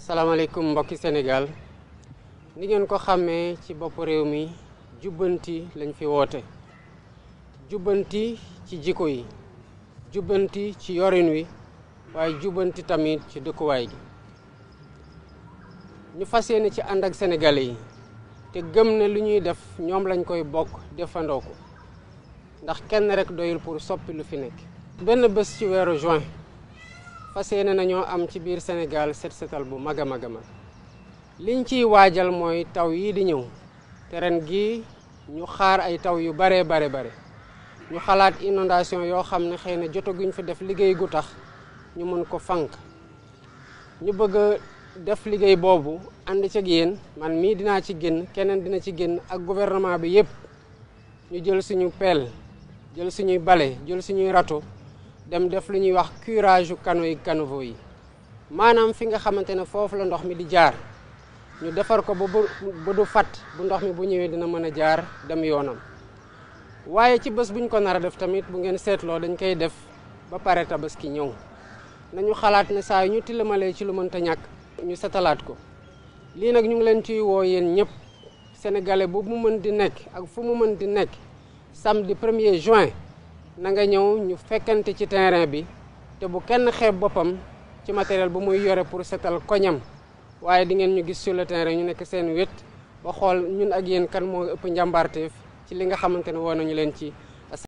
salaamaaleykum mbokki Sénégal ni ngeen ko xàmmee ci bopp réew mi jubbanti lañ fi woote jubbanti ci jikko yi jubbanti ci yorin wi waaye jubbanti tamit ci dëkkuwaay gi ñu fas yéene ci ànd ak sénégalais yi te gëm ne lu ñuy def ñoom lañ koy bokk defandoo ko ndax kenn rek doyul pour soppi lu fi nekk. benn bés ci weeru juin fas yéene nañoo am ci biir Sénégal set setal bu mag a mag a mag liñ ciy waajal mooy taw yii di ñëw te ren gii ñu xaar ay taw yu baree bare bare ñu xalaat inondation yoo xam ne xëy na jotaguñ fi def liggéey gu tax ñu mën ko fànq ñu bëgg a def liggéey boobu ànd ci ak yéen man mii dinaa ci génn keneen dina ci génn ak gouvernement bi yépp ñu jël suñu pelle jël suñuy bale jël suñuy râteau dem def lu ñuy wax curage yu canaux yi caniveaux yi maanaam fi nga xamante ne foofu la ndox mi di jaar ñu defar ko ba ba du fat bu ndox mi bu ñëwee dina mën a jaar dem yoonam waaye ci bés buñ ko nar a def tamit bu ngeen seetloo dañ koy def ba pare tabaski ñëw nañu xalaat ne saa yu ñu tilamalee ci lu mënta ñàkk ñu setalaat ko lii nag ñu ngi leen ciy woo yéen ñëpp sénégalais bu mu mën di nekk ak fu mu mën di nekk samedi premier juin na nga ñëw ñu fekkante ci terrain bi te bu kenn xeeb boppam ci matériel bu muy yore pour setal koñam waaye di ngeen ñu gis sur le terrain ñu nekk seen wét ba xool ñun ak yéen kan moo ëpp njàmbaarteef ci li nga xamante ne woo nañu leen ci